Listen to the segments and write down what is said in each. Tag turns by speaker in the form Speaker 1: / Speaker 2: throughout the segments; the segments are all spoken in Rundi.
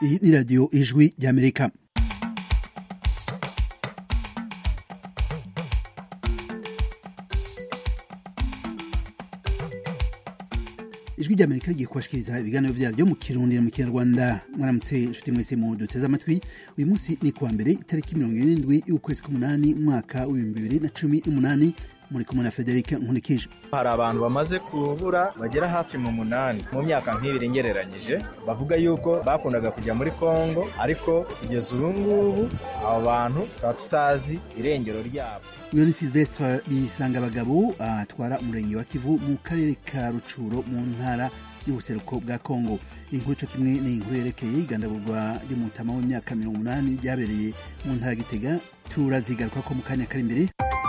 Speaker 1: iyi ni radiyo ijwi ry'amerika ijwi ry'amerika rigiye kubashikiriza ibiganiro vyaryo mu kirundi mu kinyarwanda mwaramutse inshuti mwese mu duteze amatwi uyu munsi ni kuwa mbere itariki mirongo irindwi y'ukwezi k'umunani umwaka w'ibihumbi bibiri na cumi n'umunani muri kumwe na frederic nkunikije
Speaker 2: hari abantu bamaze kubura bagera hafi mu munani mu myaka nk'ibiri ngereranyije bavuga yuko bakundaga kujya muri kongo ariko kugeza ubu ngubu abo bantu tukaba tutazi irengero ryabo
Speaker 1: uyu ni silvestre bisanga abagabo atwara umurenge wa kivu mu karere ka rucuro mu ntara y'ubuseruko bwa kongo inkuru co kimwe ni inkuru yerekeye igandagurwa ry'umutama w'imyaka mirongo umunani ryabereye mu ntara ya gitega turazigaruka ko mu kanya kari imbere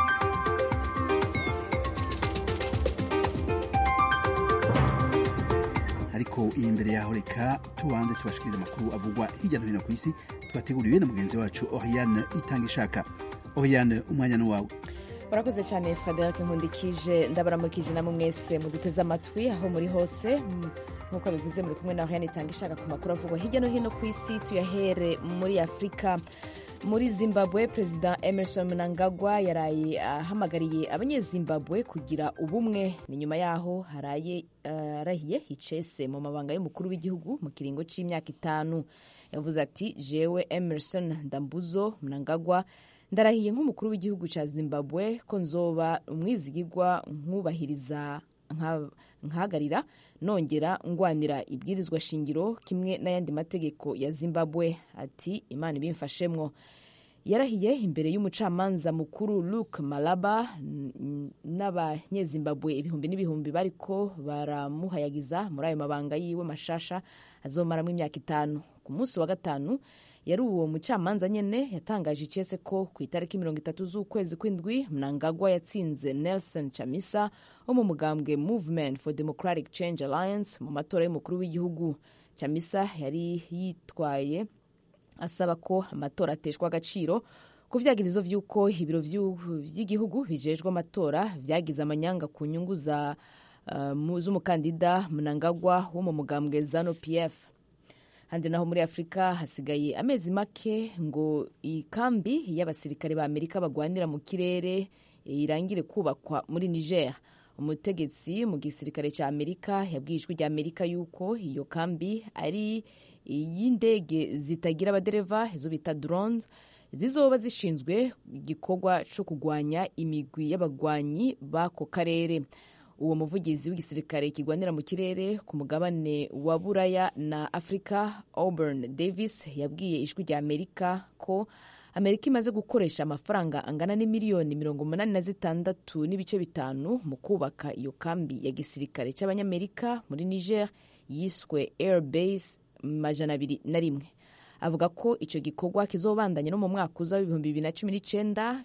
Speaker 1: ariko iyi mbere yaho reka tubanze tubashikiriza amakuru avugwa hirya no hino ku isi twateguriwe na mugenzi wacu oriane itanga ishaka oriane umwanya ni wawe
Speaker 3: urakoze cyane frederic nkundikije ndabaramukije namwe mwese muduteze amatwi aho muri hose nk'uko bivuze muri kumwe na oriane itanga ishaka ku makuru avugwa hirya no hino ku isi tuyahere muri afurika muri zimbabwe perezida emerson mnangagwa yaraye ahamagariye abanyezimbabwe kugira ubumwe ni nyuma yaho haraye arahiye hicese mu mabanga y'umukuru w'igihugu mu kiringo cy'imyaka itanu yavuze ati jewe emerson ndambuzo mnangagwa ndarahiye nk'umukuru w'igihugu cya zimbabwe ko nzoba umwizigirwa nkubahiriza nkahagarira nongera ngwanira ibwirizwa shingiro kimwe n'ayandi mategeko ya zimbabwe ati imana ibimfashemwo yarahiye imbere y'umucamanza mukuru luke malaba n'abanyezimbabwe ibihumbi n'ibihumbi bariko baramuhayagiza muri ayo mabanga yiwe mashasha azomaramo imyaka itanu ku munsi wa gatanu yari uwo mucamanza nyene yatangaje icese ko ku itariki mirongo itatu z'ukwezi kw'indwi mnangagwa yatsinze nelson chamisa wo mu mugambwe movement for democratic change alliance mu matora y'umukuru w'igihugu chamisa yari yitwaye asaba ko amatora ateshwa agaciro ku vyagirizo vy'uko ibiro vy'igihugu bijejwe amatora vyagize amanyanga ku nyungu za uh, z'umukandida mnangagwa wo mu mugambwe zanu pf handi naho muri afurika hasigaye amezi make ngo ikambi y'abasirikare ba amerika bagwanira mu kirere irangire kubakwa muri niger umutegetsi mu gisirikare cya amerika yabwiye ijwi rya amerika yuko iyo kambi ari iy'indege zitagira abadereva izo bita drones zizoba zishinzwe igikorwa cyo kurwanya imigwi y'abagwanyi b'ako karere uwo muvugizi w'igisirikare kigwanira mu kirere ku mugabane wa buraya na afurika auburn davis yabwiye ijwi rya amerika ko amerika imaze gukoresha amafaranga angana n'imiliyoni mirongo umunani na zitandatu n'ibice bitanu mu kubaka iyo kambi ya gisirikare cy'abanyamerika muri niger yiswe airbase majana abiri na rimwe avuga ko icyo gikorwa kizobandanya no mu mwaka uza w'ibihumbi bibiri na cumi n'icyenda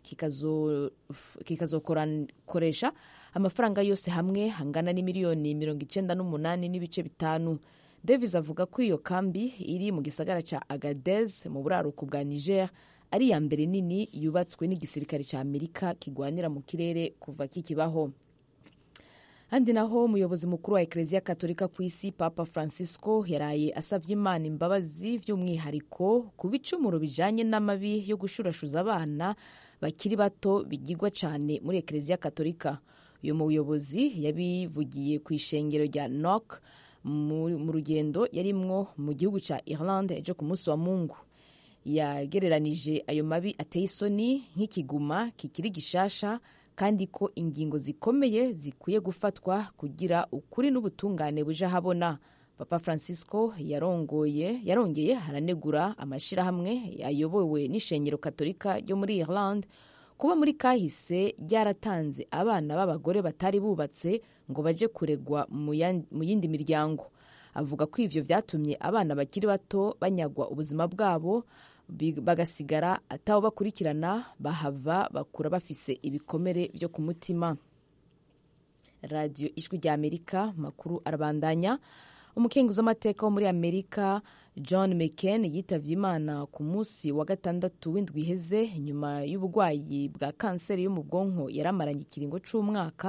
Speaker 3: kikazokoresha amafaranga yose hamwe angana n'imiliyoni mirongo icyenda n'umunani n'ibice bitanu davis avuga ko iyo kambi iri mu gisagara cya agadez mu buraruko bwa niger ari iya mbere nini yubatswe n'igisirikare cya amerika kigwanira mu kirere kuva kikibaho handi naho umuyobozi mukuru wa ekereziya katolika ku isi papa francisco yaraye asabye imana imbabazi by'umwihariko ku bicumuro bijanye n'amabi yo gushurashuza abana bakiri bato bigirwa cyane muri ekereziya katolika uyu muyobozi yabivugiye ku ishengero rya nok mu rugendo yarimwo mu gihugu cya irlande ejo ku munsi wa mungu yagereranije ayo mabi ateye isoni nk'ikiguma kikiri gishasha kandi ko ingingo zikomeye zikwiye gufatwa kugira ukuri n'ubutungane buje ahabona papa francisco yarongoye yarongeye haranegura amashyirahamwe ayobowe n'ishengero katolika ryo muri irlande kuba muri kahise ryaratanze abana b'abagore batari bubatse ngo baje kuregwa mu yindi miryango avuga ko ivyo vyatumye abana bakiri bato banyagwa ubuzima bwabo bagasigara ataho bakurikirana bahava bakura bafise ibikomere byo ku mutima radiyo ijwi rya amerika makuru arabandanya umukenguzi w'amateka wo muri amerika john mccain yitavye imana ku munsi wa gatandatu w'indwi iheze nyuma y'uburwayi bwa kanseri yo mu bwonko yaramaranye ikiringo c'umwaka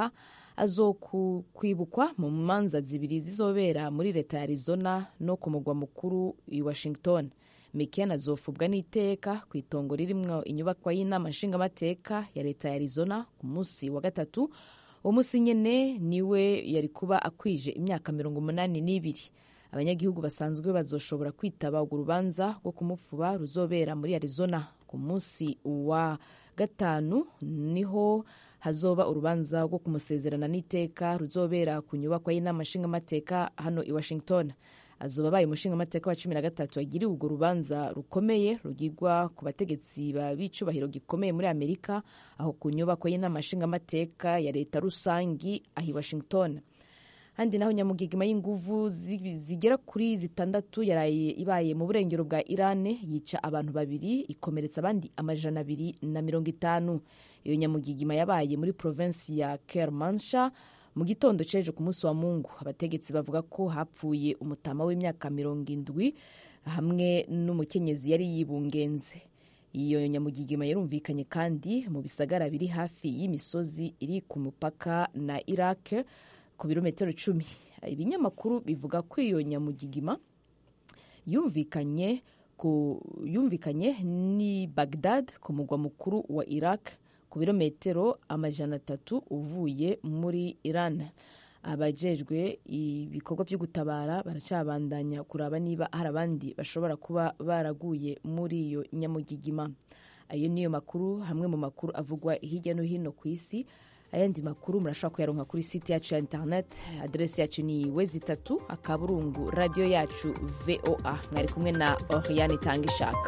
Speaker 3: azokwibukwa mu manza zibiri zizobera muri leta ya arizona no ku mugwa mukuru i washington mccain azofubwa n'iteka ku itongo ririmwo inyubakwa y'inama nshingamateka ya leta ya arizona ku munsi wa gatatu uwo munsi nyene niwe yari kuba akwije imyaka mirongo umunani n'ibiri abanyagihugu basanzwe bazoshobora kwitaba urwo rubanza rwo kumufuba ruzobera muri arizona ku munsi wa gatanu niho hazoba urubanza rwo kumusezerana n'iteka ruzobera ku nyubakwa y'inama nshingamateka hano i washington azoba abaye umushingamateka wa cumi na gatatu agiriwe urwo rubanza rukomeye rugirwa ku bategetsi b'icubahiro gikomeye muri amerika aho ku nyubako y'inama nshingamateka ya leta rusangi aho i washington handi naho nyamugigima y'inguvu zigera kuri zitandatu yaraye ibaye mu burengero bwa irane yica abantu babiri ikomeretsa abandi amajana abiri na mirongo itanu iyo nyamugigima yabaye muri provinsi ya kermansha mu gitondo ceje ku munsi wa mungu abategetsi bavuga ko hapfuye umutama w'imyaka mirongo indwi hamwe n'umukenyezi yari yibungenze iyo nyamugigima yarumvikanye kandi mu bisagara biri hafi y'imisozi iri ku mupaka na iraq ku birometero cumi ibinyamakuru bivuga ko iyo nyamugigima yumvikanye ku yumvikanye ni bagdad ku mugwa mukuru wa iraq ku birometero amajana atatu uvuye muri iran abajejwe ibikorwa byo gutabara baracabandanya kuraba niba hari abandi bashobora kuba baraguye muri iyo nyamugigima ayo niyo makuru hamwe mu makuru avugwa hirya no hino ku isi ayandi makuru murashobora kuyaronka kuri site yacu ya internet aderesi yacu ni wezi itatu akaburungu radiyo yacu voa mwari kumwe na oriane itanga ishaka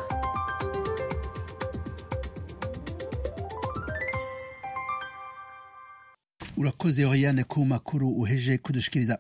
Speaker 1: urakoze oriane ku makuru uheje kudushikiriza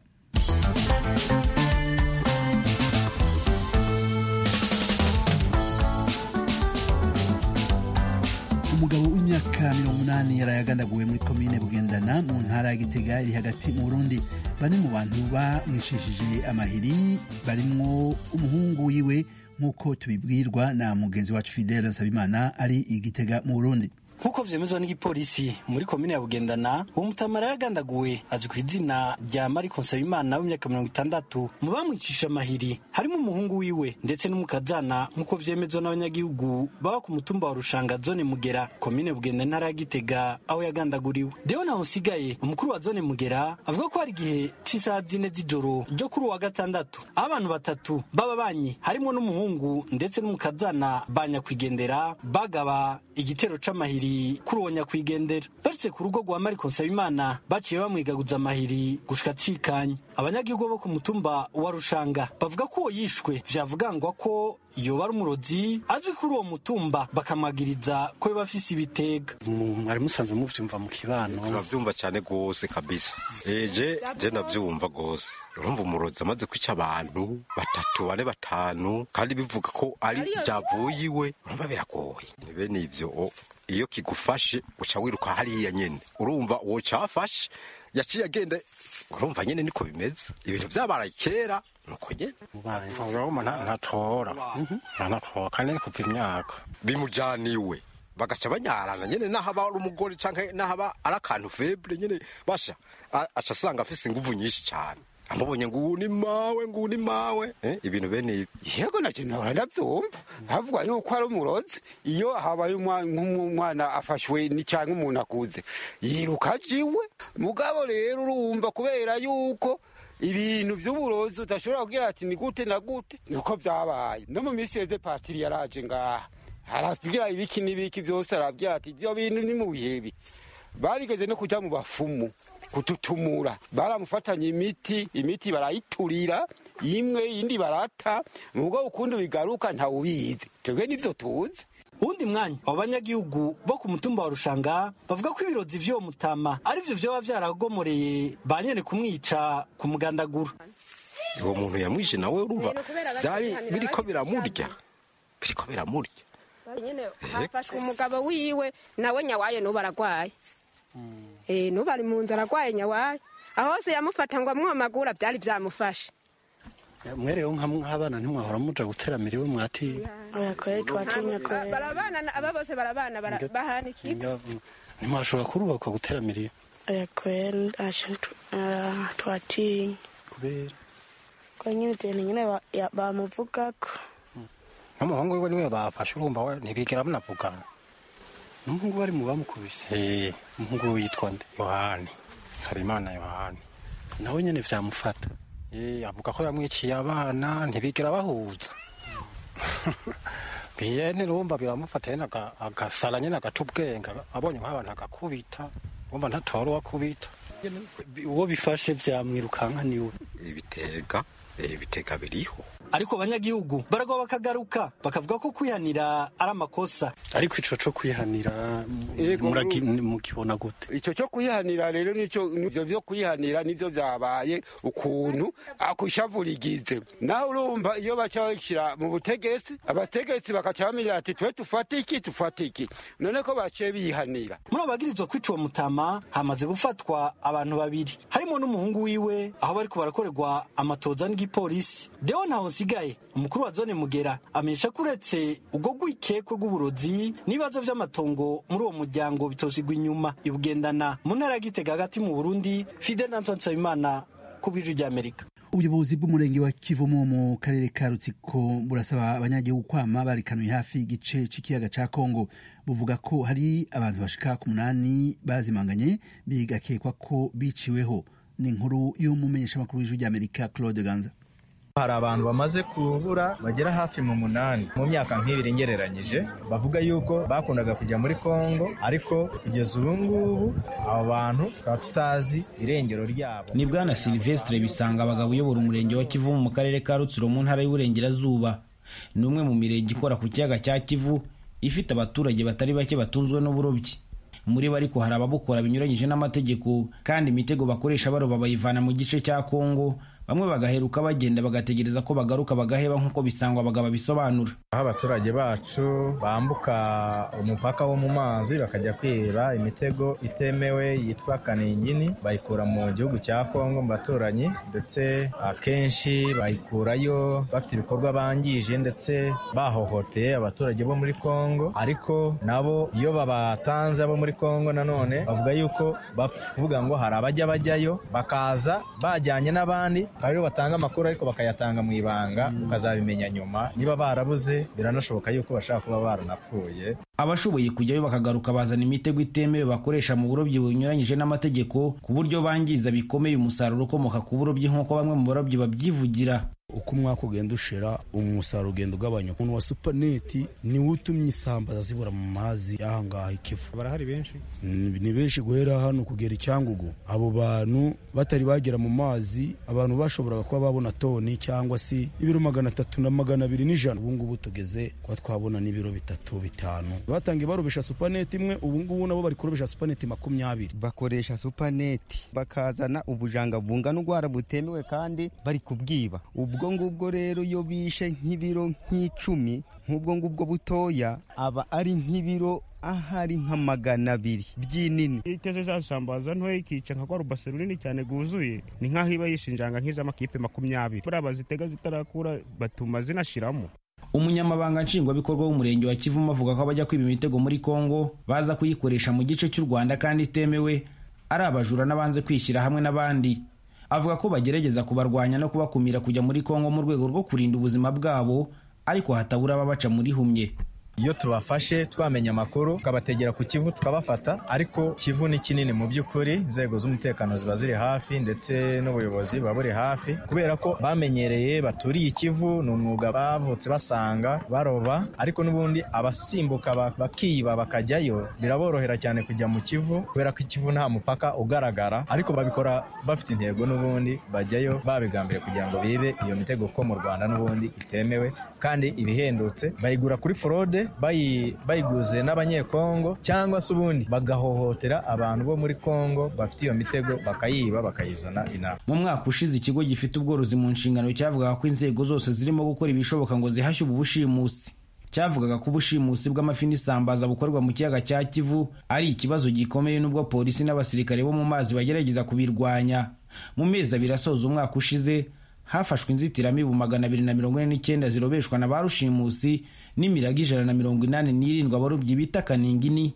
Speaker 1: umugabo w'imyaka mirongo umunani yaraye agandaguwe muri komine bugendana mu ntara ya gitega iri hagati mu burundi bane mu bantu bamwishishije amahiri barimwo umuhungu wiwe nk'uko tubibwirwa na mugenzi wacu fidele nsabimana ari igitega mu burundi
Speaker 4: nk'uko vyemezwa n'igipolisi muri komine ya bugendana uwo mutamara yagandaguwe azwi ku izina rya mariko nsabimana w'imyaka mirongo itandatu mu bamwicisha amahiri harimo umuhungu wiwe ndetse n'umukazana nk'uko vyemezwa n'abanyagihugu baba ku mutumba wa rushanga zone mugera komine bugenda ntara ya gitega aho yagandaguriwe deho naho usigaye umukuru wa zone mugera avuga ko hari igihe c'isaha zine z'ijoro ryo kuri uwa gatandatu aho abantu batatu baba banyi harimo n'umuhungu ndetse n'umukazana ba nyakwigendera bagaba igitero c'amahiri kuri uwo nyakwigendera baretse ku rugo rwa mariko nsabimana baciye bamwigaguza amahiri gushika cikanya abanyagihugu bo ku mutumba wa rushanga bavuga ko uwo yishwe vyavugangwa ko yoba ari umurozi azwi kuri uwo mutumba bakamwagiriza ko yoba afise ibitega
Speaker 5: mwari musanzwe muvyumva mu kibano
Speaker 6: turavyumva cyane gose kabisa eje je ndavyumva gose urumva umurozi amaze kwica abantu batatu bane batanu kandi bivuga ko ari vyavuye iwe urumva biragoye ni bene ivyo iyo kigufashe uca wiruka hariya nyene urumva uwo cafashe yaciye agenda urumva nyene niko bimeze ibintu vyabaye kera nuko nyene
Speaker 5: urabona ntatora ntatora kandi ni kuva imyaka
Speaker 6: bimujaniwe bagaca banyarana nyene nahaba ari umugore canke nahaba ari akantu feble nyene basha aca asanga afise inguvu nyinshi cane amubonye ngo ni mawe ngo ni mawe eh, ibintu bene ibi
Speaker 7: yego nacyo nahora ndabyumva havuga yuko ari umurozi iyo habaye nk'umwana afashwe ni cyangwa umuntu akuze yiruka ajiwe mugabo rero urumva kubera yuko ibintu by'uburozi udashobora kugira ati ni gute na gute niko byabaye no mu minsi yeze patiri yaraje ngaha arabwira ibiki n'ibiki byose arabwira ati ibyo bintu ni mu bihebi barigeze no kujya mu bafumu kututumura baramufatanye imiti imiti barayiturira imwe iyindi barata nubwo ukundi bigaruka ntawubizi twebwe nivyo tuzi
Speaker 4: uwundi mwanya abo banyagihugu bo ku mutumba wa rushanga bavuga ko ibirozi vy'uwo mutama arivyo vyoba vyaragomoreye ba nyene kumwica kumugandagura
Speaker 6: uwo muntu yamwishe nawe urumva vyari biriko biramurya biriko biramurya
Speaker 8: nyene hafashwe umugabo wiwe nawe nyawaye n'ubu aragwaye eh n'ubu ari mu nzu aragwaye nyawaye aho hose yamufata ngo amwomagura byari byamufashe
Speaker 5: mwerewe nk'abana ntimwahora muja guteramira iwe mwatiye
Speaker 8: barabana aba bose barabana bahana ikigo
Speaker 5: ntimwashobora kurubakwa guteramira iwe
Speaker 9: oya kweli asha tu- ah, twatinya
Speaker 4: kubera
Speaker 9: ko nyine ibintu nyine ba- ya- bamuvugako
Speaker 5: n'umuhungu wiwe niwe bafashe urumva we ntibigera banavugana
Speaker 4: n'umuhungu bari mu bamukubise
Speaker 5: Eh,
Speaker 4: umuhungu we yitwa nde
Speaker 5: yohani nsabimana yohani
Speaker 4: nawe nyene vyamufata
Speaker 5: Eh, avuga ko yamwiciye abana ntibigera bahuza biye nirumva biramufata nyene aga- agasara nyene agaca ubwenge abonye nk'abantu agakubita urumva ntatora uwakubita
Speaker 4: uwo bifashe vyamwirukanka niwe
Speaker 6: ibitega eh, ibitega biriho
Speaker 4: ariko abanyagihugu baragwa bakagaruka bakavuga ko kwihanira ari amakosa ariko ico co kwihanira
Speaker 7: Yego,
Speaker 4: muraki- mukibona gute
Speaker 7: icyo cyo kuyihanira rero nicyo ivyo byo kuyihanira nivyo vyabaye ukuntu akushavurigize nawe urumva iyo baca bashyira mu butegetsi abategetsi bakaca bamenya ati twe tufate iki tufate iki none ko baciye bihanira
Speaker 4: muri abo bagirizwa kwica uwo mutama hamaze gufatwa abantu babiri harimo n'umuhungu wiwe aho bariko barakorerwa amatoza n'igipolisi deo ntaho nsigaye umukuru wa zone mugera amenyesha ko uretse ubwo rwikekwe rw'uburozi n'ibibazo vy'amatongo muri uwo muryango bitosigwa inyuma ibugendana mu ntara ya gitega hagati mu burundi fidel antoine nsabimana ku bw'ijwi ry'amerika
Speaker 1: ubuyobozi bw'umurenge wa kivumu mu karere ka rutsiko burasaba abanyagihugu kwama barikanuye hafi y'igice c'ikiyaga ca kongo buvuga ko hari abantu bashika ku munani bazimanganye bigakekwa ko biciweho ni inkuru y'umumenyeshamakuru w'ijwi ry'amerika claude ganza
Speaker 2: hari abantu bamaze kubura bagera hafi mu munani mu myaka nk'ibiri ngereranyije bavuga yuko bakundaga kujya muri kongo ariko kugeza ubu ngubu abo bantu tukaba tutazi irengero ryabo
Speaker 10: ni bwana silvestre bisanga abagabo uyobora umurenge wa kivu mu karere ka rutsiro mu ntara y'uburengerazuba ni umwe mu mirenge ikora ku kiyaga cya kivu ifite abaturage batari bake batunzwe n'uburobyi muri bo ariko hari ababukora binyuranyije n'amategeko kandi imitego bakoresha baroba bayivana mu gice cya kongo bamwe bagaheruka bagenda bagategereza ko bagaruka bagaheba nk'uko bisangwa abagabo bisobanura
Speaker 2: aho abaturage bacu bambuka umupaka wo mu mazi bakajya kwiba imitego itemewe yitwa kaningini bayikura mu gihugu cya kongo mu baturanyi ndetse akenshi bayikurayo bafite ibikorwa bangije ndetse bahohoteye abaturage bo muri kongo ariko nabo iyo babatanze abo muri kongo nanone bavuga yuko bapfa kuvuga ngo hari abajya bajyayo bakaza bajyanye n'abandi aribo batanga amakuru ariko bakayatanga mu ibanga ukazabimenya nyuma niba barabuze biranashoboka yuko bashobora kuba baranapfuye
Speaker 10: abashoboye kujyayo bakagaruka bazana imitego itemewe bakoresha mu burobyi bunyuranyije n'amategeko ku buryo bangiza bikomeye umusaruro ukomoka ku burobyi nk'uko bamwe mu barobyi babyivugira
Speaker 11: uko umwaka ugenda ushira umusaruro ugenda ugabanyuka umuntu wa supaneti niwe utumye isambaza zibura mu mazi y'ahangaha ikivu
Speaker 5: barahari benshi
Speaker 11: ni benshi guhera hano kugera icyangugu abo bantu batari bagera mu mazi abantu bashoboraga kuba babona toni cyangwa se ibiro magana atatu na magana abiri n'ijana ubu ngubu tugeze kuba twabona n'ibiro bitatu bitanu batangiye barobesha supaneti imwe ubu ngubu nabo bari kurobesha supaneti makumyabiri
Speaker 12: bakoresha supaneti bakazana ubujanga bungana urwara butemewe kandi bari kubwiba ubwo ngubwo rero iyo bishe nk'ibiro nk'icumi nk'ubwo ngubwo butoya aba ari nk'ibiro ahari nka magana abiri by'inini
Speaker 13: iteze za sambaza ntoya ikica nka rubase runini cyane rwuzuye ni nk'aho iba yishinjanga nk'iz'amakipe makumyabiri buriya bazitega zitarakura batuma zinashiramo
Speaker 10: umunyamabanga nshingwabikorwa w'umurenge wa kivumu avuga ko abajya kwiba imitego muri kongo baza kuyikoresha mu gice cy'u rwanda kandi itemewe ari abajura n'abanze kwishyira hamwe n'abandi avuga ko bagerageza kubarwanya no kubakumira kujya muri kongo mu rwego rwo kurinda ubuzima bwabo ariko hatabura ababaca muri humye
Speaker 2: iyo tubafashe twamenya amakuru tukabategera ku kivu tukabafata ariko kivu ni kinini mu by'ukuri inzego z'umutekano ziba ziri hafi ndetse n'ubuyobozi buba buri hafi kubera ko bamenyereye baturiye ikivu ni umwuga bavutse basanga baroba ariko n'ubundi abasimbuka bakiba bakajyayo biraborohera cyane kujya mu kivu kubera ko ikivu nta mupaka ugaragara ariko babikora bafite intego n'ubundi bajyayo babigambiriye kugira ngo bibe iyo mitego ko mu rwanda n'ubundi itemewe kandi ibihendutse bayigura kuri forode bayiguze n'abanyekongo cyangwa se ubundi bagahohotera abantu bo muri kongo bafite iyo mitego bakayiba bakayizana inama
Speaker 10: mu mwaka ushize ikigo gifite ubworozi mu nshingano cyavugaga ko inzego zose zirimo gukora ibishoboka ngo zihashye ubu bushimusi cyavugaga ko ubushimusi bw'amafi n'isambaza bukorwa mu kiyaga cya kivu ari ikibazo gikomeye n'ubwo polisi n'abasirikare bo mu mazi bagerageza kubirwanya mu mezi abiri asoza umwaka ushize hafashwe inzitiramibu magana abiri na mirongo ine n'icyenda zirobeshwa na ba rushimusi n'imirago ijana na mirongo inani n'irindwi abarobyi bita kaningini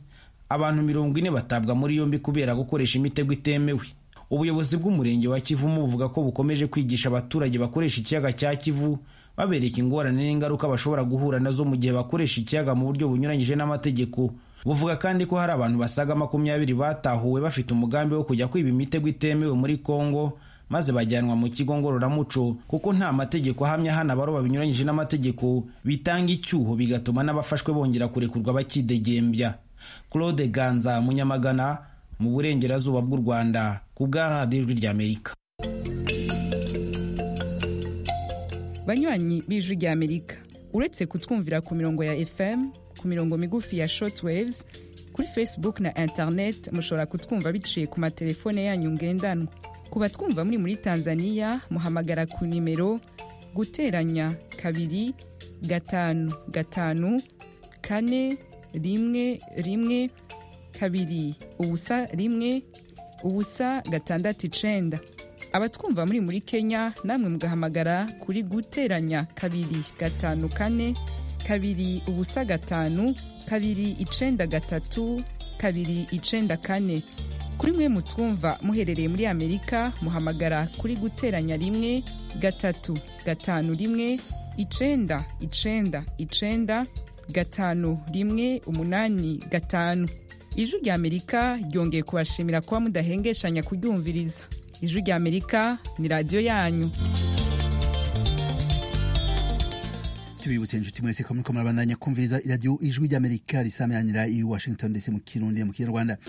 Speaker 10: abantu mirongo ine batabwa muri yombi kubera gukoresha imitego itemewe ubuyobozi bw'umurenge wa kivumu buvuga ko bukomeje kwigisha abaturage bakoresha ikiyaga cya kivu babereka ingorane n'ingaruka bashobora guhura nazo mu gihe bakoresha ikiyaga mu buryo bunyuranyije n'amategeko buvuga kandi ko hari abantu basaga makumyabiri batahuwe bafite umugambi wo kujya kwiba imitego itemewe muri kongo maze bajyanwa mu kigo ngororamuco kuko nta mategeko ahamya hano abaroba binyuranyije n'amategeko bitanga icyuho bigatuma n'abafashwe bongera kurekurwa bakidegembya claude ganza munyamagana mu burengerazuba bw'u rwanda ku bwa radiyo ijwi ry'amerika
Speaker 14: banywanyi b'ijwi ry'amerika uretse kutwumvira ku mirongo ya fm ku mirongo migufi ya shortwaves kuri facebook na internet mushobora kutwumva biciye ku matelefone yanyu ngendanwa ku batwumva muri muri tanzania muhamagara ku nimero guteranya kabiri gatanu gatanu kane rimwe rimwe kabiri ubusa rimwe ubusa gatandatu icenda abatwumva muri muri kenya namwe mugahamagara kuri guteranya kabiri gatanu kane kabiri ubusa gatanu kabiri icenda gatatu kabiri icenda kane kuri mwe mutwumva muherereye muri amerika muhamagara kuri guteranya rimwe gatatu gatanu rimwe icenda icenda icenda gatanu rimwe umunani gatanu ijwi rya amerika ryongeye kubashimira kuba mudahengeshanya kuryumviriza ijwi rya amerika ni radiyo yanyu
Speaker 1: tubibutse inshuti mwese ko muriko murabandanya kumviriza iradiyo ijwi ry'amerika risameranira i washington dc mu kirundi mu kinyarwanda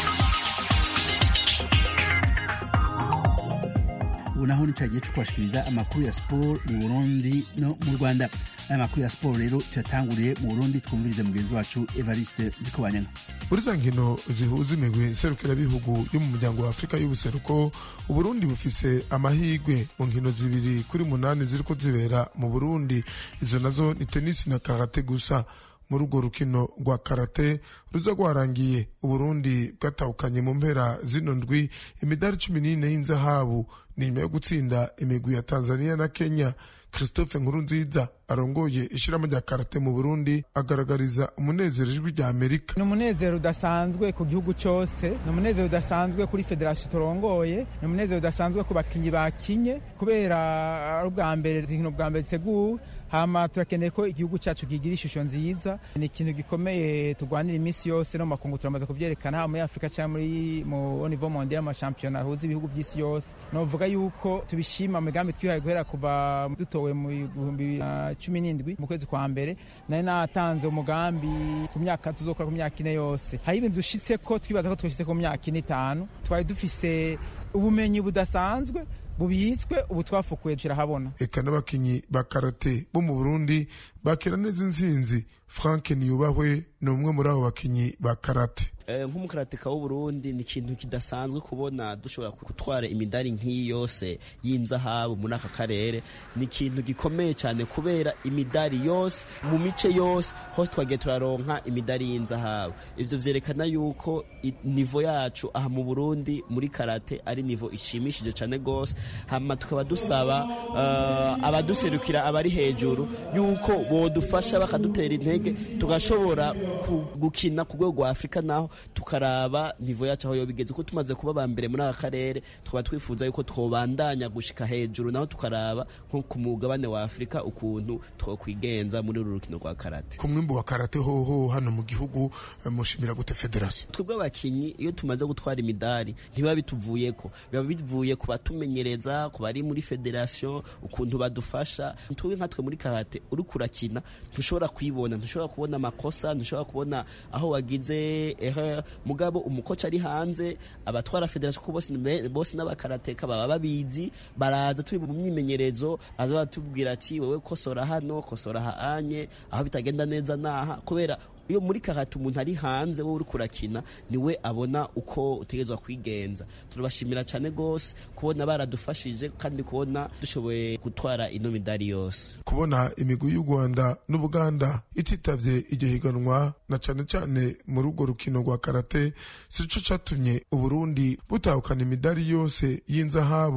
Speaker 1: ubu naho ni cya gihe cyo kubashikiriza amakuru ya siporo mu burundi no mu rwanda aya makuru ya siporo rero tuyatanguriye mu burundi twumvirize mugenzi wacu evariste zikobanyana
Speaker 15: muri za nkino zihuza imigwi serukirabihugu yo mu muryango wa afurika y'ubuseruko uburundi bufise amahigwe mu nkino zibiri kuri munani ziriko zibera mu burundi izo nazo ni tenisi na karate gusa muri urwo rukino rwa karate ruza rwarangiye uburundi bwatahukanye mu mpera zino ndwi imidari cumi n'ine y'inzahabu ni nyuma yo gutsinda imigwi ya tanzania na kenya christophe nkurunziza arongoye ishirahamwe rya karate mu burundi agaragariza umunezero ijwi rya amerika
Speaker 16: ni umunezero udasanzwe ku gihugu cyose ni umunezero udasanzwe kuri federasiyo turongoye ni umunezero udasanzwe ku bakinnyi bakinye kubera ari ubwa mbere inkino bwa mbere ziteguwe hama turakeneye ko igihugu cyacu kigira ishusho nziza ni ikintu gikomeye turwanira iminsi yose no mu makungu turamaze kubyerekana haba muri afurika cyangwa muri mu nivo mondial amashampiyona ahuza ibihugu by'isi yose novuga yuko tubishima mu migambi twihaye guhera kuva dutowe mu bihumbi bibiri na cumi n'indwi mu kwezi kwa mbere nari natanze umugambi ku myaka tuzokora ku myaka ine yose hari ibintu dushitse ko twibaza ko twashitse ku myaka ine itanu twari dufise ubumenyi budasanzwe bubitswe ubu twafukuye turahabona
Speaker 15: eka n'abakinyi ba karate bo mu burundi bakira neza insinzi frank niyubahwe ni umwe muri abo bakinyi ba karate
Speaker 17: nk'umukarateka w'uburundi ni ikintu kidasanzwe kubona dushobora gutwara imidari nk'iyi yose y'inzahabu muri aka karere ni ikintu gikomeye cyane kubera imidari yose mu mice yose hose twagiye turaronka imidari y'inzahabu ibyo byerekana yuko nivo yacu aha mu burundi muri karate ari nivo ishimishije cyane rwose hanyuma tukaba dusaba abaduserukira abari hejuru yuko bodufasha bakadutera intege tugashobora gukina ku rwego rwa afurika naho tukaraba nivo yacu aho bigeze ko tumaze kuba ba mbere muri aka karere tukaba twifuza yuko twobandanya gushika hejuru naho tukaraba nko ku mugabane wa afurika ukuntu twokwigenza muri uru rukino rwa karate
Speaker 15: ku mwimbu wa karate hoho hano mu gihugu mushimira gute federasiyo
Speaker 17: twebwe abakinyi iyo tumaze gutwara imidari ntibiba bituvuyeko biba bivuye ku batumenyereza ku bari muri federasiyo ukuntu badufasha twebwe nkatwe muri karate uri kurakina ntushobora kwibona ntushobora kubona amakosa ntushobora kubona aho wagize erreur mugabo umukoca ari hanze abatwara federasiyo ko bose n'abakarateka baba babizi baraza turi mu myimenyerezo baza batubwira ati wowe kosora hano kosora haanye aho bitagenda neza naha kubera iyo muri karate umuntu ari hanze wowe uri kurakina niwe abona uko utegerezwa kwigenza turabashimira cyane rwose kubona baradufashije kandi kubona dushoboye gutwara ino midari yose
Speaker 15: kubona imigwi y'u rwanda n'ubuganda ititavye iryo higanwa na cane cane muri urwo rukino rwa karate sico catumye uburundi butahukana imidari yose y'inzahabu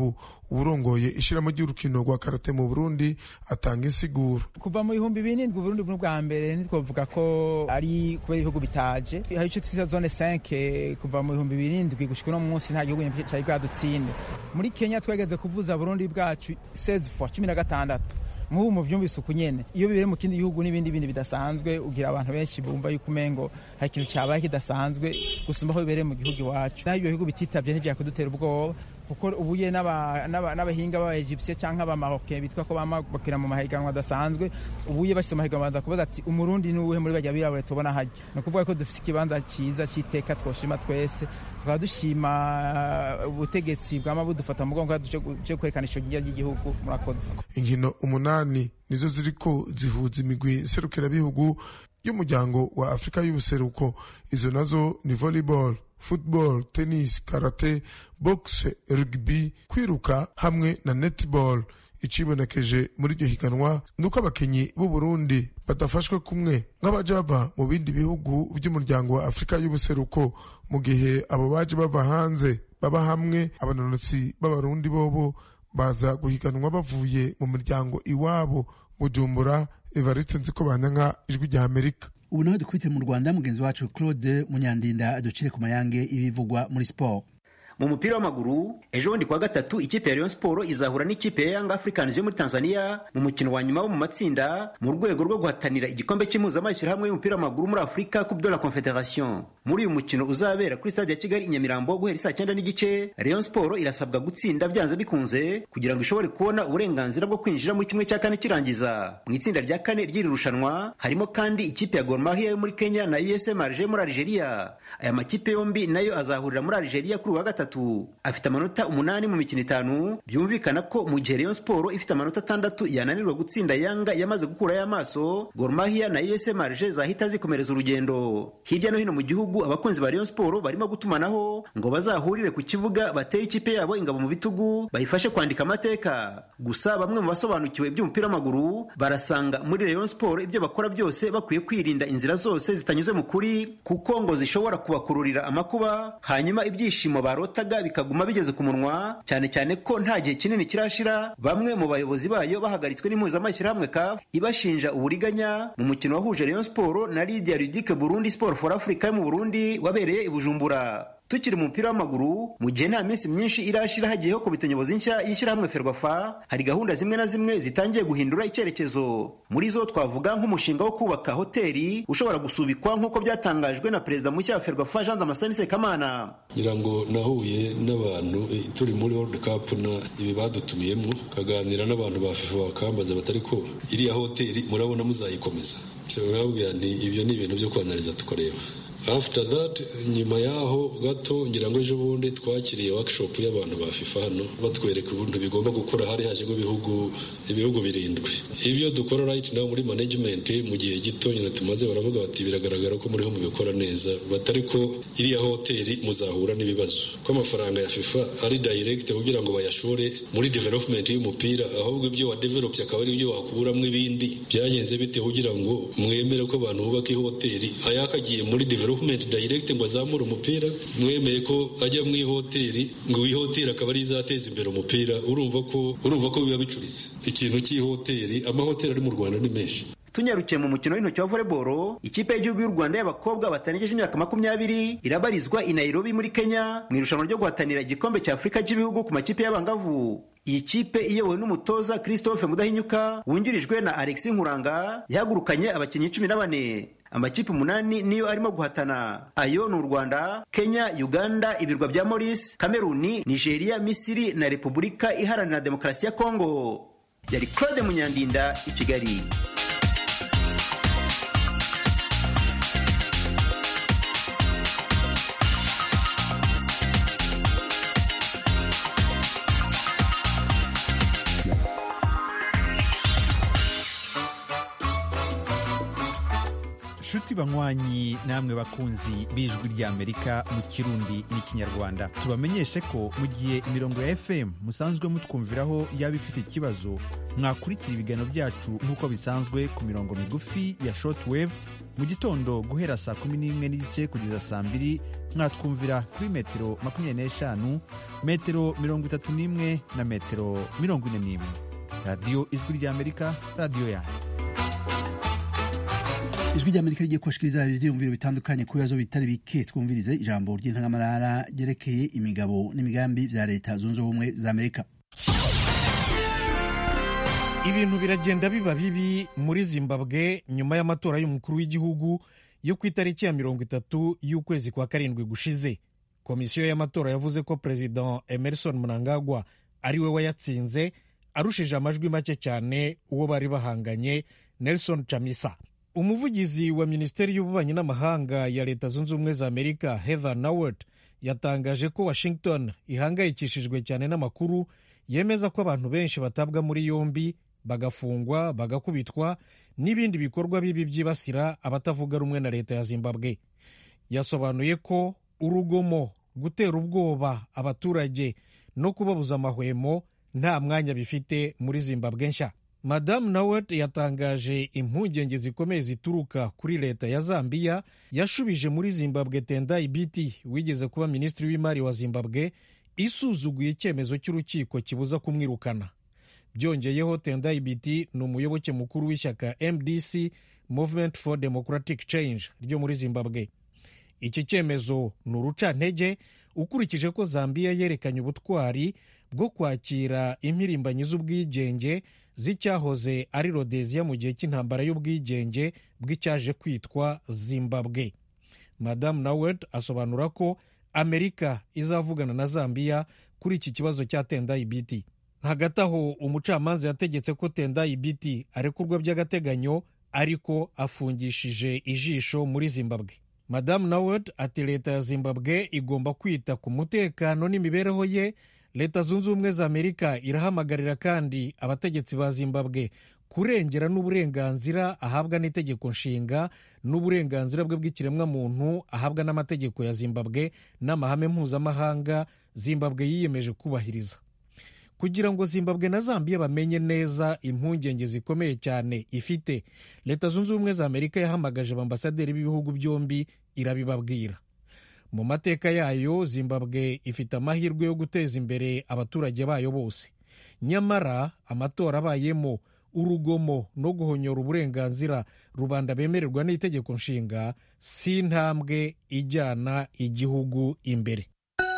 Speaker 15: uburongoye ishiramo ry'urukino rwa karate mu burundi atanga insiguro
Speaker 16: kuva mu bihumbi birindwi uburundi bwo bwa mbere ntitwavuga ko ari kubera ibihugu bitaje hari icyo twita zone 5 kuva mu bihumbi birindwi gushika uno munsi nta gihugu cyari bwadutsinde muri kenya twageze kuvuza burundi bwacu 16 fois cumi na gatandatu nk'ubu mu byumvise uku nyene iyo bibere mu kindi gihugu n'ibindi bindi bidasanzwe ugira abantu benshi bumva yuko umengo hari ikintu cyabaye kidasanzwe gusumba aho bibereye mu gihugu iwacu naho ibyo bihugu bititavye ntivyakudutera ubwoba kuko ubuye n'abahinga b'abaegyptien cyangwa abamaroke bitwa ko bamabukira mu mahiganwa adasanzwe ubuye bashyize mu mahiganwa baza kubaza ati umurundi ni uwuhe muri bajya birabure tubona hajya ni ukuvuga ko dufite ikibanza cyiza cy'iteka twoshima twese tukaba dushima ubutegetsi bwama budufata mu mugongo cyo kwerekana ishogirya ry'igihugu murakoze
Speaker 15: inkino umunani nizo ziriko zihuza imigwi serukirabihugu y'umuryango wa afurika y'ubuseruko izo nazo ni volleyball football tennis karate boxe rugby kwiruka hamwe na netball icibonekeje muri iryo higanwa nuko abakinyi b'u Burundi badafashwe kumwe nk'abaje bava mu bindi bihugu by'umuryango wa Afurika y'ubuseruko mu gihe abo baje bava hanze baba hamwe abanonotsi b'abarundi bobo baza guhiganwa bavuye mu miryango iwabo Bujumbura Evariste Nzikobanyanka ijwi rya Amerika
Speaker 1: ubu naho dukubitire mu rwanda mugenzi wacu claude munyandinda aducire ku mayange ibivugwa muri siporo
Speaker 18: mu mupira w'amaguru ejo bundi kuwa gatatu ikipe ya Rayon Sport izahura n'ikipe ya Young Africans yo muri Tanzania mu mukino wa nyuma wo mu matsinda mu rwego rwo guhatanira igikombe cy'impuzamashyirahamwe y'umupira w'amaguru muri Afurika Coupe de la Confederation muri uyu mukino uzabera kuri stade ya Kigali i Nyamirambo guhera saa cyenda n'igice Rayon Sport irasabwa gutsinda byanze bikunze kugira ngo ishobore kubona uburenganzira bwo kwinjira muri kimwe cya kane kirangiza mu itsinda rya kane ry'iri rushanwa harimo kandi ikipe ya Gor Mahia yo muri Kenya na USM Alger muri Algeria aya makipe yombi nayo azahurira muri Algeria kuri uwa gatatu afite amanota umunani mu mikino itanu byumvikana ko mu gihe Rayon Sport ifite amanota atandatu yananirwa gutsinda Yanga yamaze gukurayo amaso Gor Mahia na USM Alger zahita zikomereza urugendo hirya no hino mu gihugu abakunzi ba Rayon Sport barimo gutumanaho ngo bazahurire ku kibuga batere ikipe yabo ingabo mu bitugu bayifashe kwandika amateka gusa bamwe mu basobanukiwe iby'umupira w'amaguru barasanga muri Rayon Sport ibyo bakora byose bakwiye kwirinda inzira zose zitanyuze mu kuri kuko ngo zishobora kubakururira amakuba hanyuma ibyishimo barotaga bikaguma bigeze ku munwa cyane cyane ko nta gihe kinini kirashira bamwe mu bayobozi bayo bahagaritswe n'impuzamashyirahamwe CAF ibashinja uburiganya mu mukino wahuje Rayon Sport na Lydia Ludic Burundi Sport for Africa yo mu Burundi wabereye i Bujumbura tukiri mu mupira w'amaguru mu gihe nta minsi myinshi irashira hagiyeho komite nyobozi nshya y'ishyirahamwe ferwafa hari gahunda zimwe na zimwe zitangiye guhindura icyerekezo muri zo twavuga nk'umushinga wo kubaka hoteli ushobora gusubikwa nk'uko byatangajwe na perezida mushya wa ferwafa jean damascene sekamana
Speaker 19: ngira ngo nahuye n'abantu turi muri world cup na ibi badutumiyemo kaganira n'abantu ba fifa bakambaza batari ko iriya hoteli murabona muzayikomeza urababwira nti ibyo ni ibintu byo kwanariza tukareba after that nyuma yaho gato ngira ngo ejo bundi twakiriye workshop y'abantu ba FIFA hano batwereka ubundi bigomba gukora hari hajemo ibihugu ibihugu birindwi ibyo dukora right now muri management mu gihe gito nyine tumaze baravuga bati biragaragara ko muriho mubikora neza batari ko iriya hoteli muzahura n'ibibazo ko amafaranga ya FIFA ari direct kugira ngo bayashore muri development y'umupira ahubwo ibyo wa develop akaba ari ibyo wakuramo ibindi byagenze bite kugira ngo mwemere ko abantu bubaka ihoteli ayakagiye muri development development direct ngo azamure umupira mwemeye ko ajya mu ihoteli ngo ihoteli akaba ari izateza imbere umupira urumva ko urumva ko biba bicuritse ikintu cy'ihoteli amahoteli ari mu Rwanda ni menshi
Speaker 18: tunyarukiye mu mukino w'intoki wa volleyball ikipe y'igihugu y'u Rwanda y'abakobwa batarengeje imyaka makumyabiri irabarizwa i Nairobi muri Kenya mu irushanwa ryo guhatanira igikombe cya Afurika cy'ibihugu ku makipe y'abangavu iyi kipe iyobowe n'umutoza Christophe Mudahinyuka wungirijwe na Alexis Nkuranga yahagurukanye abakinnyi cumi na bane amakipe umunani niyo arimo guhatana ayo ni u rwanda kenya uganda ibirwa bya maurice kameruni nigeria misiri na repubulika iharanira demokarasi ya kongo yari claude munyandinda i kigali
Speaker 20: nshuti banywanyi namwe bakunzi b'ijwi ry'amerika mu kirundi n'ikinyarwanda tubamenyeshe ko mu gihe imirongo ya fm musanzwe mutwumviraho yaba ifite ikibazo mwakurikira ibiganiro byacu nk'uko bisanzwe ku mirongo migufi ya shortwave mu gitondo guhera saa kumi n'imwe n'igice kugeza saa mbiri mwatwumvira kuri metero makumyabiri n'eshanu metero mirongo itatu n'imwe na metero mirongo ine n'imwe radiyo ijwi ry'amerika radiyo yanyu
Speaker 1: ijwi ry'amerika rigiye kubashikiriza ivyiyumviro bitandukanye ku bibazo bitari bike twumvirize ijambo ry'intangamarara ryerekeye imigabo n'imigambi vya leta zunze ubumwe za amerika
Speaker 21: ibintu biragenda biba bibi muri zimbabwe nyuma y'amatora y'umukuru w'igihugu yo ku itariki ya mirongo itatu y'ukwezi kwa karindwi gushize komisiyo y'amatora yavuze ko perezida emerson mnangagwa ari we wayatsinze arushije amajwi make cyane uwo bari bahanganye nelson chamisa umuvugizi wa minisiteri y'ububanyi n'amahanga ya leta zunze ubumwe za amerika heather nawert yatangaje ko washington ihangayikishijwe cyane n'amakuru yemeza ko abantu benshi batabwa muri yombi bagafungwa bagakubitwa n'ibindi bikorwa bibi byibasira abatavuga rumwe na leta ya zimbabwe yasobanuye ko urugomo gutera ubwoba abaturage no kubabuza amahwemo nta mwanya bifite muri zimbabwe nshya madamu nawert yatangaje impungenge zikomeye zituruka kuri leta ya zambiya yashubije muri zimbabwe tendai biti wigeze kuba minisitiri w'imari wa zimbabwe isuzuguye icyemezo cy'urukiko kibuza kumwirukana byongeyeho tendai biti ni umuyoboke mukuru w'ishyaka mdc movement for democratic change ryo muri zimbabwe iki cyemezo ni urucantege ukurikije ko zambiya yerekanye ubutwari bwo kwakira impirimbanyi z'ubwigenge z'icyahoze ari rodeziya mu gihe cy'intambara y'ubwigenge bw'icyaje kwitwa zimbabwe madamu nawert asobanura ko amerika izavugana na zambiya kuri iki kibazo cya tendai biti hagati aho umucamanza yategetse ko tendai biti arekurwa by'agateganyo ariko afungishije ijisho muri zimbabwe madamu nawert ati leta ya zimbabwe igomba kwita ku mutekano n'imibereho ye leta zunze ubumwe za amerika irahamagarira kandi abategetsi ba zimbabwe kurengera n'uburenganzira ahabwa n'itegeko nshinga n'uburenganzira bwe bw'ikiremwamuntu ahabwa n'amategeko ya zimbabwe n'amahame mpuzamahanga zimbabwe yiyemeje kubahiriza kugira ngo zimbabwe na zambiya bamenye neza impungenge zikomeye cyane ifite leta zunze ubumwe za amerika yahamagaje abambasaderi b'ibihugu byombi irabibabwira mu mateka yayo zimbabwe ifite amahirwe yo guteza imbere abaturage bayo bose nyamara amatora abayemo urugomo no guhonyora uburenganzira rubanda bemererwa n'itegeko nshinga si intambwe ijyana igihugu imbere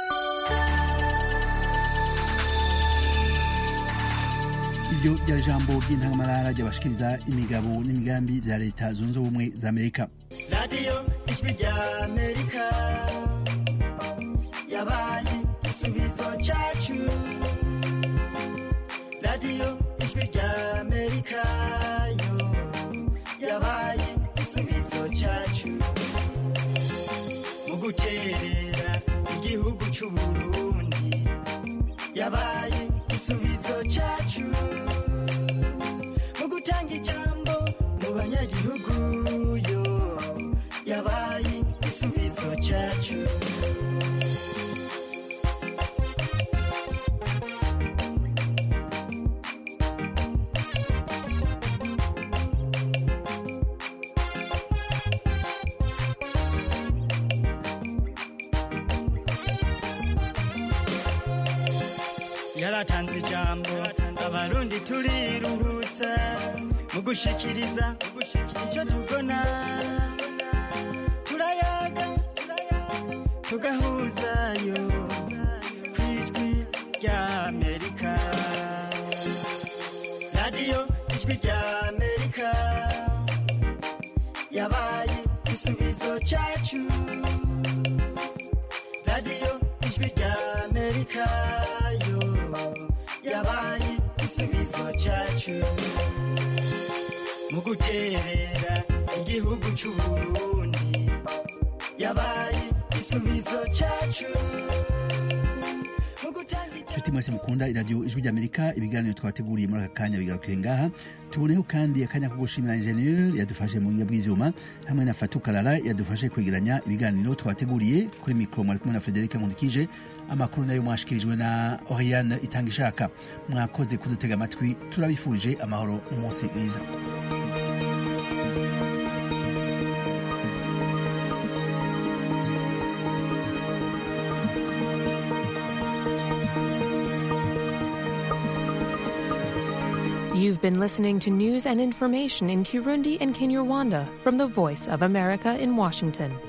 Speaker 1: iryo ryari ijambo ry'intangamarara ryabashikiriza imigabo n'imigambi bya leta zunze ubumwe za amerika
Speaker 22: radiyo ijwi rya amerika yabaye igisubizo cyacu radiyo ijwi rya amerika yo yabaye igisubizo cyacu mu guterera igihugu cy'u burundi yabaye igisubizo cyacu mu gutanga ijambo mu banyagihugu yo yabaye igisubizo cyacu yaratanze ijambo abarundi turiruhutsa mu gushikiriza icyo tubona turayaga tugahuzayo ku ijwi rya amerika radiyo ijwi rya amerika yabaye igisubizo cyacu radiyo ijwi rya amerika yo yabaye igisubizo cyacu mu guterera igihugu cy'u burundi yabaye igisubizo cyacu mu gutanga
Speaker 1: inshuti mwese mukunda iradiyo ijwi ry'amerika ibiganiro twateguriye muri aka kanya bigarukiye ngaha tuboneho kandi akanya ko gushimira injeniyeri yadufashe mu buhinga bw'ibyuma hamwe na fatukarara yadufashe kwegeranya ibiganiro twateguriye kuri mikoro mwari kumwe na frederic nkundikije amakuru nayo mwashikirijwe na oriane itanga ishaka mwakoze kudutega amatwi turabifurije amahoro n'umunsi mwiza
Speaker 3: You've been listening to news and information in Kirundi and Kinyarwanda from the Voice of America in Washington.